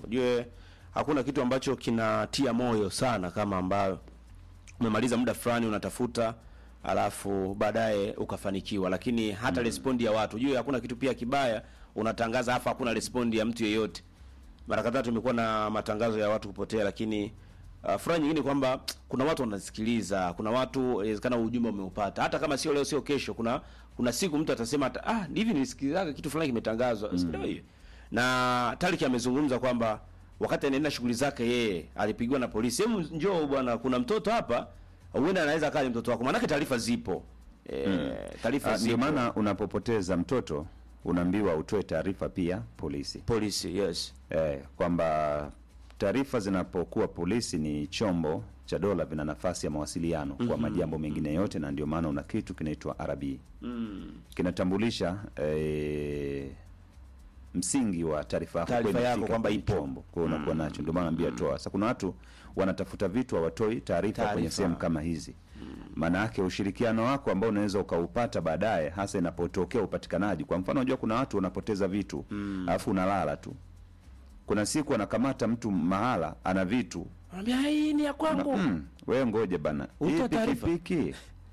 Ujue hakuna kitu ambacho kinatia moyo sana kama ambayo umemaliza muda fulani unatafuta alafu baadaye ukafanikiwa, lakini hata respondi ya watu ujue, hakuna kitu pia kibaya unatangaza afa hakuna respondi ya mtu yeyote. Mara kadhaa tumekuwa na matangazo ya watu kupotea, lakini uh, furaha nyingine kwamba kuna watu wanasikiliza, kuna watu inawezekana ujumbe umeupata, hata kama sio leo sio kesho. Kuna kuna siku mtu atasema hata ah, hivi nilisikilizaga kitu fulani kimetangazwa, mm. ndio hiyo. Na Tariki amezungumza kwamba wakati anaenda shughuli zake yeye alipigwa na polisi, hebu njoo bwana, kuna mtoto hapa, huenda anaweza kaa ni mtoto wako, maanake taarifa zipo e, taarifa Ah, Ndio zipo maana unapopoteza mtoto unaambiwa utoe taarifa pia polisi polisi, yes eh, kwamba taarifa zinapokuwa polisi ni chombo cha dola, vina nafasi ya mawasiliano kwa majambo mengine yote, na ndio maana una kitu kinaitwa RB kinatambulisha eh, msingi wa taarifa yako Taarifa kwenda yako kufika kwamba kwenye ipo. chombo. Kwa hiyo unakuwa nacho, ndio maana naambia toa. Sasa kuna watu wanatafuta vitu hawatoi taarifa kwenye Taarifa. sehemu kama hizi. Maana yake ushirikiano wako ambao unaweza ukaupata baadaye, hasa inapotokea upatikanaji. Kwa mfano, unajua kuna watu wanapoteza vitu alafu unalala tu. Kuna siku anakamata mtu mahala ana vitu anambia hii ni ya kwangu mm, wewe ngoje bana, hii Utoa taarifa. pikipiki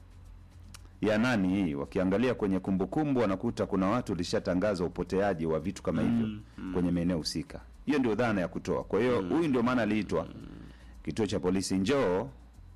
ya nani hii? Wakiangalia kwenye kumbukumbu wanakuta kuna watu walishatangaza upoteaji wa vitu kama hivyo kwenye maeneo husika. Hiyo ndio dhana ya kutoa. Kwa hiyo huyu ndio maana aliitwa kituo cha polisi, njoo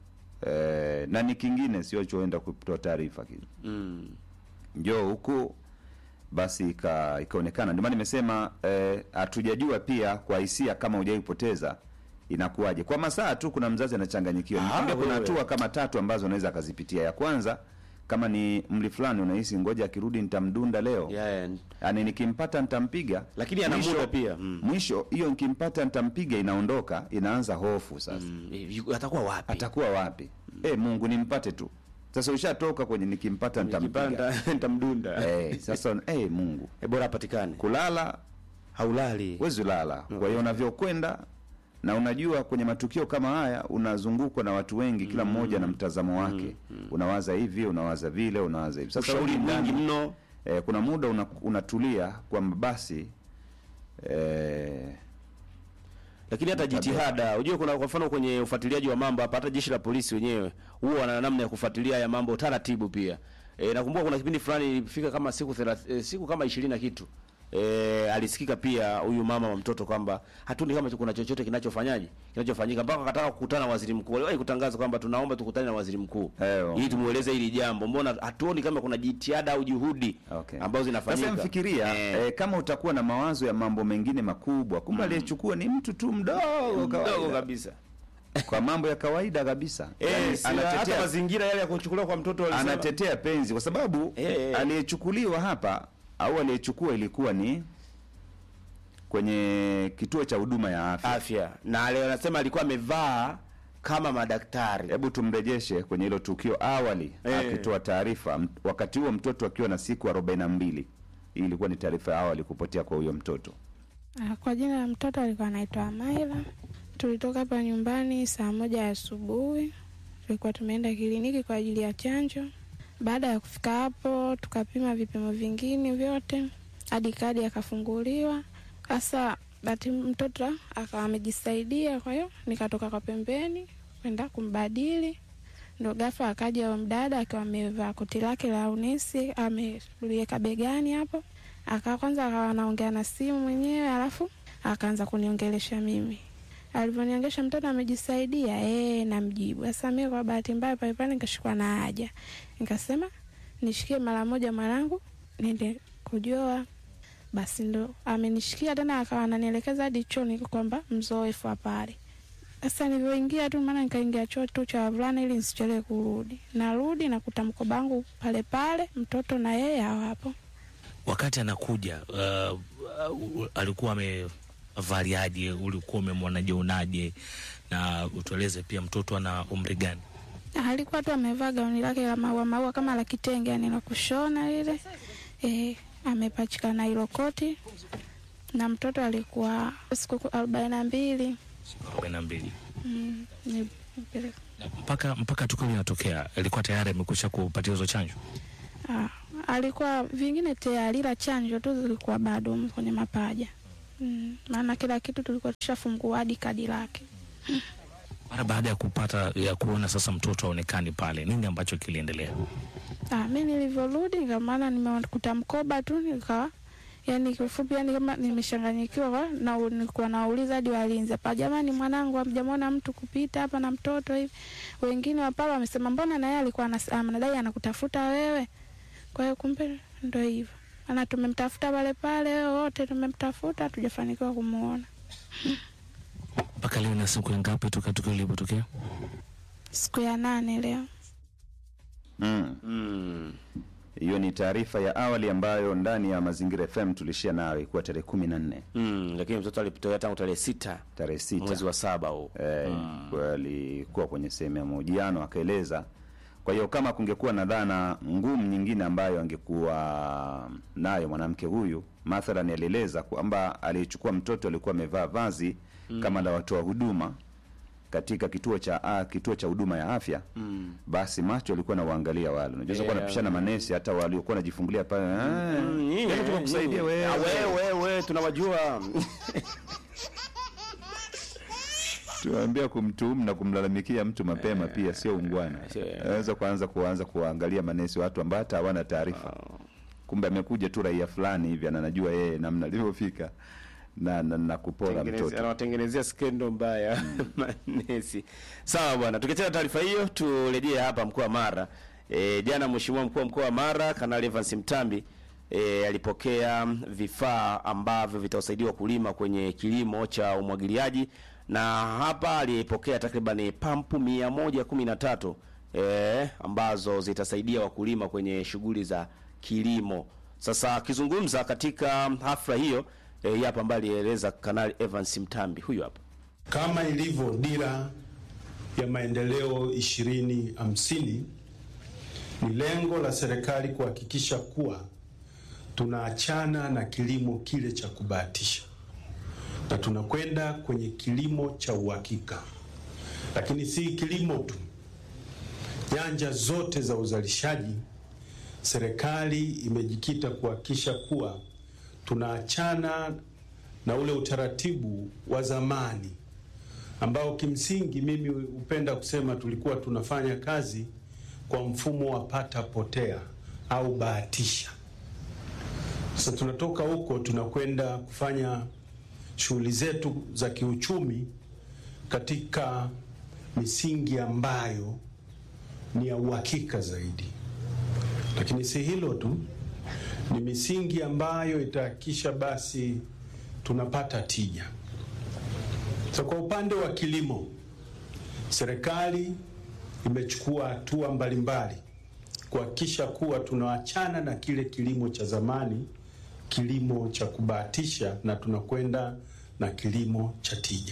eh, na ni kingine sio choenda kutoa taarifa kile mm. njoo huku basi ika, ikaonekana. Ndio maana nimesema eh, hatujajua pia kwa hisia kama hujaipoteza inakuwaje. Kwa masaa tu kuna mzazi anachanganyikiwa. Ah, Nikwambia kuna wewe. hatua kama tatu ambazo unaweza akazipitia. Ya kwanza kama ni mli fulani unahisi ngoja akirudi nitamdunda leo yeah. yaani nikimpata nitampiga, Lakini ana Mwisho- muda pia. Mm. Mwisho hiyo nikimpata nitampiga inaondoka, inaanza hofu sasa Mm. yu- atakuwa wapi atakuwa wapi? Eh, Mungu nimpate tu. Sasa ushatoka kwenye nikimpata nitampiga. Nikipanda, nitamdunda Eh, sasa eh, Mungu Eh, bora apatikane kulala haulali huwezi lala. Kwa hiyo unavyokwenda na unajua kwenye matukio kama haya unazungukwa na watu wengi, kila mmoja na mtazamo wake. Unawaza hivi, unawaza vile, unawaza hivi. Sasa ushauri rudi mwingi ndani, mno eh, kuna muda una, unatulia kwamba basi eh, lakini hata jitihada unajua kuna kwa mfano kwenye ufuatiliaji wa mambo hapa hata jeshi la polisi wenyewe huwa wana namna ya kufuatilia haya mambo taratibu pia e, nakumbuka kuna kipindi fulani ilifika kama siku thelath, e, siku kama ishirini na kitu e, alisikika pia huyu mama wa mtoto kwamba hatuoni kama kuna chochote kinachofanyaje kinachofanyika mpaka akataka kukutana na waziri mkuu aliwahi kutangaza kwamba tunaomba tukutane na waziri mkuu Eyo. ili tumueleze hili jambo mbona hatuoni kama kuna jitihada au juhudi Okay. ambazo zinafanyika Sasa mfikiria Eh. eh, kama utakuwa na mawazo ya mambo mengine makubwa, kumbe aliyechukua ni mtu tu mdogo mdogo kawaida, kabisa kwa mambo ya kawaida kabisa. eh, Yaani si- hata anatetea, mazingira yale ya kuchukuliwa kwa mtoto walisema- anatetea penzi kwa sababu Eh, eh. aliyechukuliwa hapa au aliyechukua ilikuwa ni kwenye kituo cha huduma ya afya. afya na leo anasema alikuwa amevaa kama madaktari Hebu tumrejeshe kwenye hilo tukio awali Eh. akitoa taarifa m- wakati huo mtoto akiwa na siku arobaini na mbili. Hii ilikuwa ni taarifa ya awali kupotea kwa huyo mtoto. Ah, Kwa jina la mtoto alikuwa anaitwa Amaila. Tulitoka hapa nyumbani saa moja ya asubuhi, tulikuwa tumeenda kliniki kwa ajili ya chanjo. Baada ya kufika hapo, tukapima vipimo vingine vyote hadi kadi akafunguliwa. Sasa bati mtoto akawa amejisaidia, kwa hiyo nikatoka kwa pembeni kwenda kumbadili ndo ghafla akaja huyo mdada akiwa amevaa koti lake la unesi ameliweka begani hapo, aka kwanza akawa anaongea na simu mwenyewe, alafu akaanza kuniongelesha mimi. Alivyoniongesha mtoto amejisaidia, eh, namjibu. Sasa mimi kwa bahati mbaya pale pale nikashikwa na haja, nikasema nishikie mara moja mwanangu niende kujoa. Basi ndo amenishikia tena, akawa ananielekeza hadi chooni kwamba mzoefu pale. Sasa nilivyoingia tu, maana nikaingia choo tu cha wavulana ili nisichelewe kurudi. Narudi nakuta mkoba wangu pale pale, mtoto na yeye hawapo. wakati anakuja uh, uh, alikuwa amevaliaje? Ulikuwa umemwonaje unaje? Na utueleze pia mtoto ana umri gani? Alikuwa tu amevaa gauni lake la maua maua kama la kitenge, yani la kushona lile, e, amepachika na hilo koti, na mtoto alikuwa siku arobaini na mbili. arobaini na mbili. Mm, nipeleka Na mpaka mpaka tukio linatokea alikuwa tayari amekwisha kupatia hizo chanjo. Ah, alikuwa vingine tayari, ila chanjo tu zilikuwa bado kwenye mapaja. mm, maana kila kitu tulikuwa tushafungua hadi kadi lake. Mara baada ya kupata ya kuona sasa mtoto aonekani pale, nini ambacho kiliendelea? Ah, mi nilivyorudi nika maana nimekuta mkoba tu nikawa yani kifupi yani kama nimeshanganyikiwa kwa- na nilikuwa nauliza hadi walinzi hapa, jamani, mwanangu hamjamwona mtu kupita hapa na mtoto hivi. Wengine wa pale wamesema mbona na yeye alikuwa anas- anadai anakutafuta wewe. Kwa hiyo kumbe ndo hivyo, maana tumemtafuta pale pale, wote tumemtafuta, hatujafanikiwa kumuona. Mpaka leo na siku ya ngapi toka tukio lilipotokea? Siku ya nane leo. Mm. Mm. Hiyo ni taarifa ya awali ambayo ndani ya Mazingira FM tulishia nayo ilikuwa tarehe kumi na nne Mm. Lakini mtoto alipotokea tangu tarehe sita tarehe sita mwezi wa saba huu. eh, kwa alikuwa kwenye sehemu ya mahojiano akaeleza. Kwa hiyo kama kungekuwa na dhana ngumu nyingine ambayo angekuwa nayo mwanamke huyu, mathalan alieleza kwamba aliyechukua mtoto alikuwa amevaa vazi kama la watoa huduma katika kituo cha a, kituo cha huduma ya afya Mm. basi macho alikuwa na waangalia wale, unajua yeah. Yeah. napishana manesi hata waliokuwa wanajifungulia pale "Ah, Mm, nyinyi, hebu tukakusaidia nyinyi. wewe Ah, wewe wewe tunawajua. tuambia kumtuhumu na kumlalamikia mtu mapema pia sio ungwana. sio- Anaweza kuanza kuanza kuangalia manesi watu ambao hata hawana taarifa, kumbe amekuja tu raia fulani hivi na anajua yeye namna alivyofika na, na, na kupola Tengeneze- mtoto. anawatengenezea skendo mbaya manesi. Sawa bwana, tukiachana taarifa hiyo, turejee hapa mkoa wa Mara. E, jana mheshimiwa mkuu wa mkoa wa Mara Kanali Evans Mtambi e, alipokea vifaa ambavyo vitawasaidia wakulima kwenye kilimo cha umwagiliaji, na hapa alipokea takriban pampu mia moja kumi na tatu e, ambazo zitasaidia wakulima kwenye shughuli za kilimo. Sasa akizungumza katika hafla hiyo e, hii hapa ambaye alieleza Kanali Evans Mtambi, huyu hapa. Kama ilivyo dira ya maendeleo ishirini hamsini, ni lengo la serikali kuhakikisha kuwa tunaachana na kilimo kile cha kubahatisha na tunakwenda kwenye kilimo cha uhakika. Lakini si kilimo tu, nyanja zote za uzalishaji, serikali imejikita kuhakikisha kuwa tunaachana na ule utaratibu wa zamani ambao kimsingi mimi hupenda kusema tulikuwa tunafanya kazi kwa mfumo wa pata potea au bahatisha. Sasa tunatoka huko tunakwenda kufanya shughuli zetu za kiuchumi katika misingi ambayo ni ya uhakika zaidi. Lakini si hilo tu, ni misingi ambayo itahakikisha basi tunapata tija. So, kwa upande wa kilimo, serikali imechukua hatua mbalimbali kuhakikisha kuwa tunaachana na kile kilimo cha zamani, kilimo cha kubahatisha, na tunakwenda na kilimo cha tija.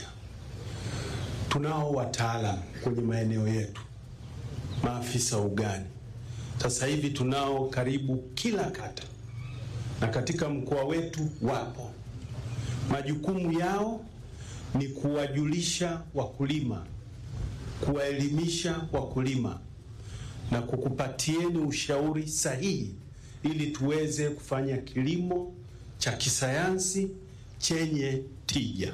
Tunao wataalam kwenye maeneo yetu, maafisa ugani. Sasa hivi tunao karibu kila kata, na katika mkoa wetu wapo. Majukumu yao ni kuwajulisha wakulima, kuwaelimisha wakulima na kukupatieni ushauri sahihi ili tuweze kufanya kilimo cha kisayansi chenye tija.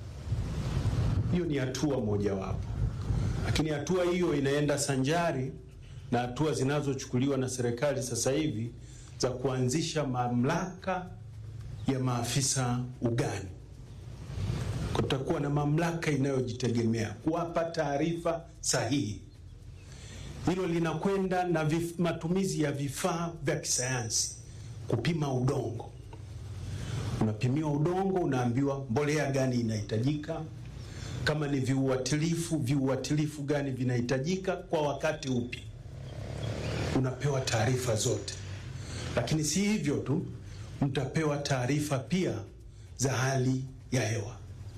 Hiyo ni hatua mojawapo, lakini hatua hiyo inaenda sanjari na hatua zinazochukuliwa na serikali sasa hivi za kuanzisha mamlaka ya maafisa ugani. Kutakuwa na mamlaka inayojitegemea kuwapa taarifa sahihi. Hilo linakwenda na vif, matumizi ya vifaa vya kisayansi kupima udongo. Unapimiwa udongo, unaambiwa mbolea gani inahitajika, kama ni viuatilifu, viuatilifu gani vinahitajika kwa wakati upi, unapewa taarifa zote. Lakini si hivyo tu, mtapewa taarifa pia za hali ya hewa.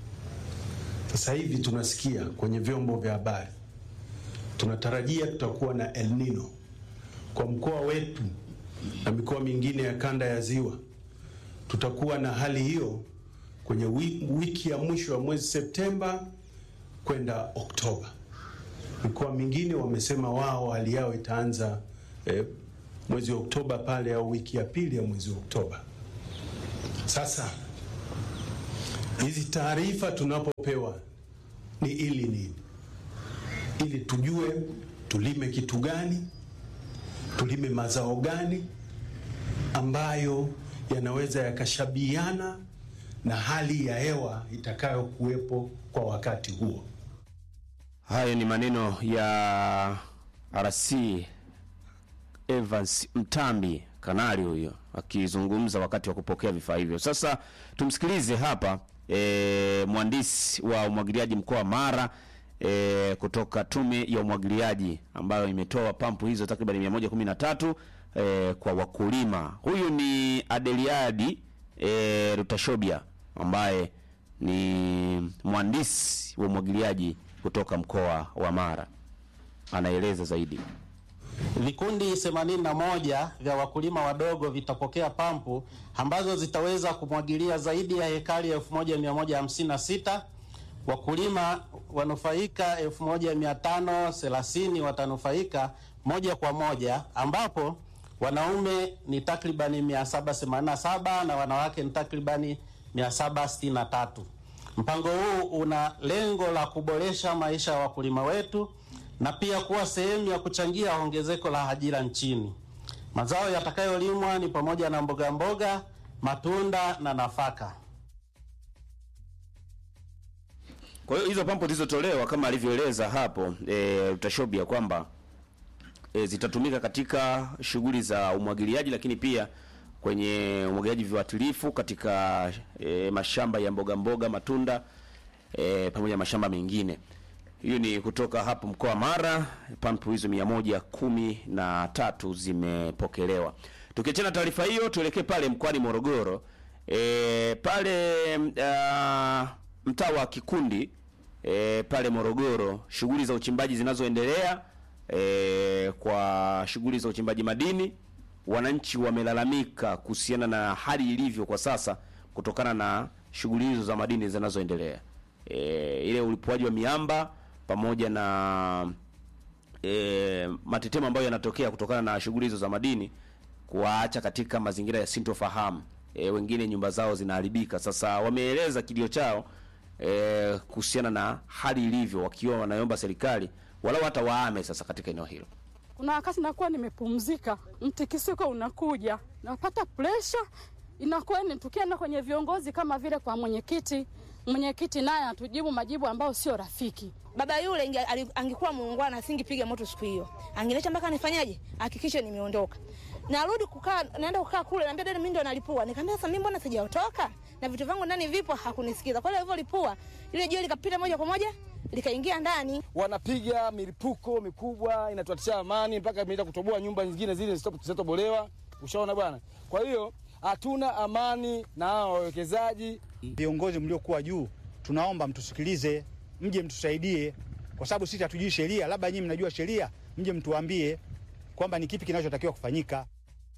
Sasa hivi tunasikia kwenye vyombo vya habari, tunatarajia tutakuwa na El Nino kwa mkoa wetu na mikoa mingine ya kanda ya Ziwa. Tutakuwa na hali hiyo kwenye wiki ya mwisho wa mwezi Septemba kwenda Oktoba. Mikoa mingine wamesema wao hali yao itaanza eh, mwezi wa Oktoba pale au wiki ya pili ya mwezi wa Oktoba. Sasa Hizi taarifa tunapopewa ni ili nini? Ili tujue tulime kitu gani, tulime mazao gani ambayo yanaweza yakashabiana na hali ya hewa itakayokuwepo kwa wakati huo. Hayo ni maneno ya RC Evans Mtambi, kanali huyo akizungumza wakati wa kupokea vifaa hivyo. Sasa tumsikilize hapa e, mhandisi wa umwagiliaji mkoa wa Mara e, kutoka tume ya umwagiliaji ambayo imetoa pampu hizo takriban 113 e, kwa wakulima. Huyu ni Adeliadi e, Rutashobia ambaye ni mhandisi wa umwagiliaji kutoka mkoa wa Mara, anaeleza zaidi. Vikundi 81 vya wakulima wadogo vitapokea pampu ambazo zitaweza kumwagilia zaidi ya hekari 1156. Wakulima wanufaika 1530 watanufaika moja kwa moja, ambapo wanaume ni takribani 787 na wanawake ni takribani 763. Mpango huu una lengo la kuboresha maisha ya wakulima wetu na pia kuwa sehemu ya kuchangia ongezeko la ajira nchini. Mazao yatakayolimwa ni pamoja na mboga mboga, matunda na nafaka. Kwa hiyo hizo pampu zilizotolewa kama alivyoeleza hapo e, Utashobia kwamba e, zitatumika katika shughuli za umwagiliaji, lakini pia kwenye umwagiliaji viuatilifu katika e, mashamba ya mboga mboga, matunda e, pamoja na mashamba mengine. Hiyo ni kutoka hapo mkoa wa Mara. Pampu hizo mia moja kumi na tatu zimepokelewa. Tukiachana taarifa hiyo, tuelekee pale mkoani Morogoro. E, pale uh, mtaa wa Kikundi e, pale Morogoro, shughuli za uchimbaji zinazoendelea e, kwa shughuli za uchimbaji madini, wananchi wamelalamika kuhusiana na hali ilivyo kwa sasa kutokana na shughuli hizo za madini zinazoendelea e, ile ulipuaji wa miamba pamoja na e, matetemo ambayo yanatokea kutokana na shughuli hizo za madini kuwaacha katika mazingira ya sintofahamu. E, wengine nyumba zao zinaharibika. Sasa wameeleza kilio chao e, kuhusiana na hali ilivyo, wakiwa wanaomba serikali walau hata waame sasa katika eneo hilo. Kuna wakati nakuwa nimepumzika, mtikisiko unakuja, napata presha, inakuwa ni tukienda kwenye viongozi kama vile kwa mwenyekiti, mwenyekiti naye anatujibu majibu ambayo sio rafiki. Baba yule inge- ali- angekuwa muungwana asingepiga moto siku hiyo, angeniacha mpaka nifanyaje, hakikishe nimeondoka. Narudi kukaa, naenda kukaa kule, naambia dada, mimi ndo nalipua. Nikamwambia sasa, mimi mbona sijaotoka na vitu vyangu ndani vipo? Hakunisikiza. Kwa hiyo alivyolipua ile jiwe likapita moja kwa moja likaingia ndani. wanapiga milipuko mikubwa inatuatisha amani mpaka imeenda kutoboa nyumba nyingine zile zisitobolewa. Ushaona bwana. Kwa hiyo hatuna amani na hawa wawekezaji. Viongozi mliokuwa juu, tunaomba mtusikilize, mje mtusaidie, kwa sababu sisi hatujui sheria. Labda nyinyi mnajua sheria, mje mtuambie kwamba ni kipi kinachotakiwa kufanyika.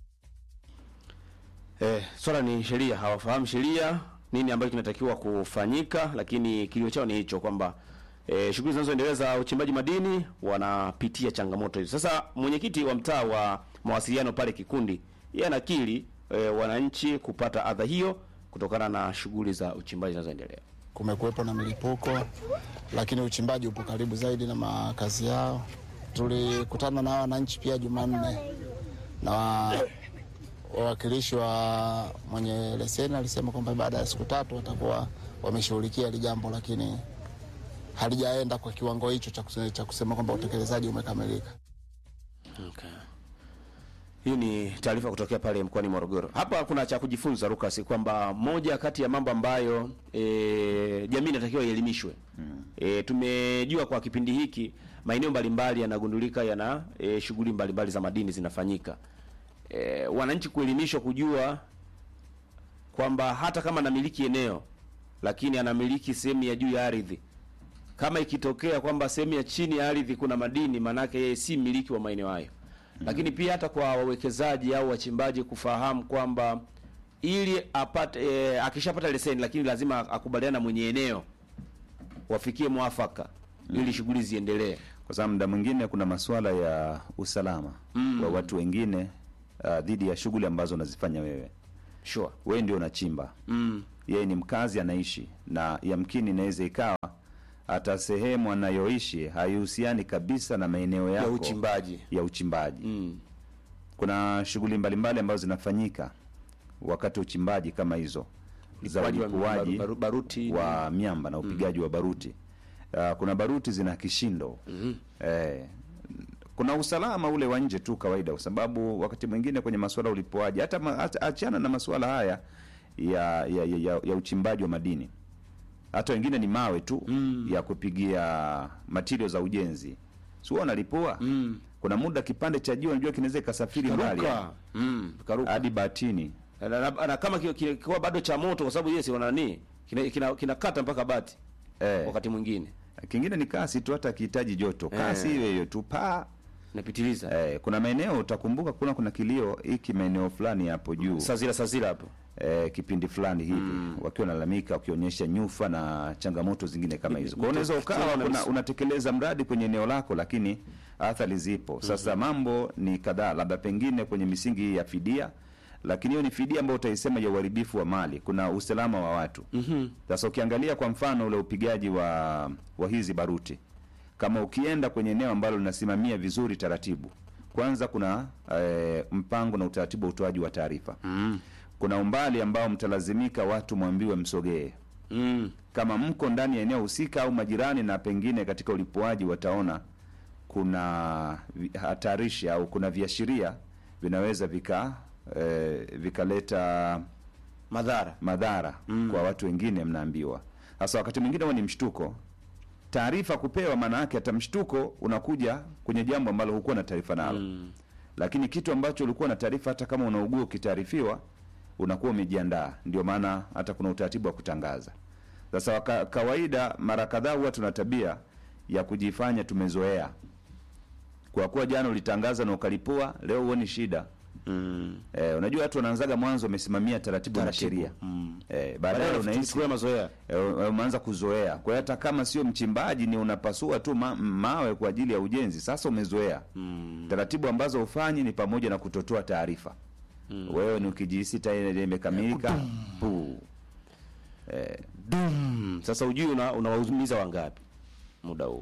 Eh, swala ni sheria, hawafahamu sheria nini ambacho kinatakiwa kufanyika, lakini kilio chao ni hicho kwamba eh, shughuli zinazoendelea za uchimbaji madini wanapitia changamoto hizo. Sasa mwenyekiti wa mtaa wa mawasiliano pale Kikundi, yeye anakiri eh, wananchi kupata adha hiyo kutokana na shughuli za uchimbaji zinazoendelea. kumekuwepo na milipuko, lakini uchimbaji upo karibu zaidi na makazi yao. Tulikutana na wananchi pia Jumanne na wa- wawakilishi wa mwenye leseni alisema kwamba baada ya siku tatu watakuwa wameshughulikia hili jambo, lakini halijaenda kwa kiwango hicho cha kuse- cha kusema kwamba utekelezaji umekamilika. Okay. Hii ni taarifa kutokea pale mkoani Morogoro. Hapa kuna cha kujifunza Lucas, kwamba moja kati ya mambo ambayo e, jamii inatakiwa ielimishwe. E, tumejua kwa kipindi hiki maeneo mbalimbali yanagundulika yana e, shughuli mbalimbali za madini zinafanyika. E, wananchi kuelimishwa kujua kwamba hata kama anamiliki eneo lakini anamiliki sehemu ya juu ya ardhi kama ikitokea kwamba sehemu ya chini ya ardhi kuna madini, maanake yeye si mmiliki wa maeneo hayo. Lakini pia hata kwa wawekezaji au wachimbaji kufahamu kwamba ili apate e, akishapata leseni, lakini lazima akubaliana na mwenye eneo, wafikie mwafaka ili shughuli ziendelee. kwa sababu muda mwingine kuna masuala ya usalama Mm. wa watu wengine uh, dhidi ya shughuli ambazo unazifanya wewe. Sure. Wewe ndio unachimba Mm. yeye ni mkazi anaishi, na yamkini inaweza ikawa hata sehemu anayoishi haihusiani kabisa na maeneo yako ya uchimbaji ya uchimbaji. mm. Kuna shughuli mbalimbali ambazo zinafanyika wakati wa uchimbaji kama hizo za Ulipuaji wa ulipuaji baru- baruti wa miamba na upigaji wa baruti. Uh, kuna baruti zina kishindo Mhm. eh, kuna usalama ule wa nje tu kawaida, kwa sababu wakati mwingine kwenye masuala ya ulipuaji hata, ma, hata achana na masuala haya ya ya, ya, ya, ya uchimbaji wa madini, hata wengine ni mawe tu Mm. ya kupigia material za ujenzi, sio wanalipua Mm. kuna muda kipande cha jua unajua kinaweza ikasafiri mbali Karuka. Mm, karuka. hadi batini na, na, na, na kama ki- ki- kikiwa bado cha moto kwa sababu yesi wana nini kinakata kina, kinakata mpaka bati eh. wakati mwingine Kingine ni kasi tu, hata akihitaji joto, kasi Eh. hiyo hiyo tu paa napitiliza eh. Kuna maeneo utakumbuka, kuna kuna kilio hiki maeneo fulani hapo juu sazira sazira hapo eh, kipindi fulani hivi wakiwa nalalamika, wakionyesha nyufa na changamoto zingine kama hizo. Kwa hiyo unaweza ukawa Tunaona una, msi- unatekeleza mradi kwenye eneo lako, lakini athari zipo. Sasa mambo ni kadhaa, labda pengine kwenye misingi hii ya fidia, lakini hiyo ni fidia ambayo utaisema ya uharibifu wa mali. Kuna usalama wa watu Mhm. sasa ukiangalia kwa mfano ule upigaji wa wa hizi baruti, kama ukienda kwenye eneo ambalo linasimamia vizuri taratibu, kwanza kuna eh, mpango na utaratibu wa utoaji wa taarifa mm. kuna umbali ambao mtalazimika watu mwambiwe msogee Mm. kama mko ndani ya eneo husika au majirani, na pengine katika ulipuaji wataona kuna vi- hatarishi au kuna viashiria vinaweza vika eh, vikaleta madhara madhara Mm. kwa watu wengine, mnaambiwa. Sasa wakati mwingine huwa ni mshtuko, taarifa kupewa, maana yake hata mshtuko unakuja kwenye jambo ambalo hukuwa na taarifa nalo Mm. lakini kitu ambacho ulikuwa na taarifa, hata kama unaugua ukitaarifiwa, unakuwa umejiandaa. Ndio maana hata kuna utaratibu wa kutangaza. Sasa waka, kawaida mara kadhaa huwa tuna tabia ya kujifanya tumezoea, kwa kuwa jana ulitangaza na ukalipua, leo huoni shida. Mm. Eh, unajua watu wanaanzaga mwanzo wamesimamia taratibu, na Taratibu. sheria Mm. eh, baadaye Baadaye unahisi tuchukue mazoea eh, umeanza kuzoea. Kwa hiyo hata kama sio mchimbaji, ni unapasua tu ma, mawe kwa ajili ya ujenzi, sasa umezoea mm. taratibu ambazo hufanyi ni pamoja na kutotoa taarifa Mm. wewe ni ukijihisi tayari imekamilika puu eh, Dum. Sasa ujui una unawaumiza wangapi muda huu.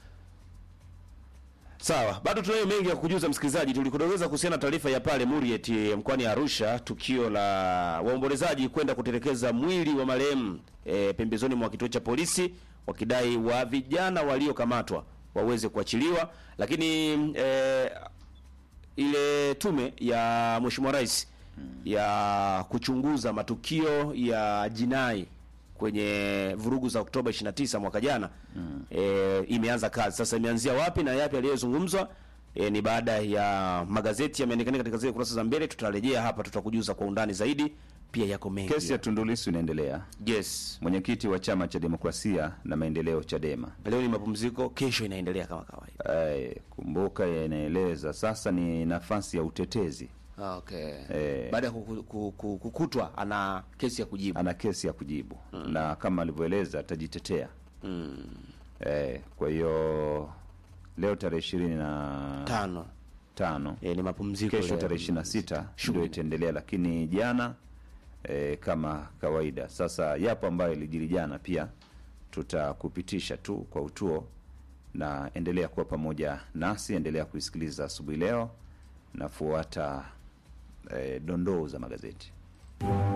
Sawa, bado tunayo mengi ya kujuza msikilizaji. Tulikudokeza kuhusiana na taarifa ya pale Muriet mkoani Arusha, tukio la waombolezaji kwenda kutelekeza mwili wa marehemu e, pembezoni mwa kituo cha polisi wakidai wa vijana waliokamatwa waweze kuachiliwa, lakini e, ile tume ya Mheshimiwa Rais ya kuchunguza matukio ya jinai kwenye vurugu za Oktoba 29 mwaka jana e, imeanza kazi sasa. Imeanzia wapi na yapi yaliyozungumzwa? E, ni baada ya magazeti yameonekana katika zile kurasa za mbele. Tutarejea hapa, tutakujuza kwa undani zaidi. Pia yako mengi kesi ya Tundu Lissu inaendelea. yes. Mwenyekiti wa chama cha demokrasia na maendeleo Chadema Leo ni mapumziko, kesho inaendelea kama kawaida. eh, kumbuka, yanaeleza sasa ni nafasi ya utetezi Okay. Eh. Baada ya kuku- kuku- kukutwa ana kesi ya kujibu. ana kesi ya kujibu na kama alivyoeleza atajitetea Mm. eh, kwa hiyo leo tarehe ishirini na Tano. tano E, ni mapumziko kesho leo. tarehe ishirini na sita ndio Shughuli. itaendelea, lakini jana e, kama kawaida. Sasa yapo ambayo ilijiri jana, pia tutakupitisha tu kwa utuo, na endelea kuwa pamoja nasi, endelea kuisikiliza asubuhi leo, nafuata e, dondoo za magazeti.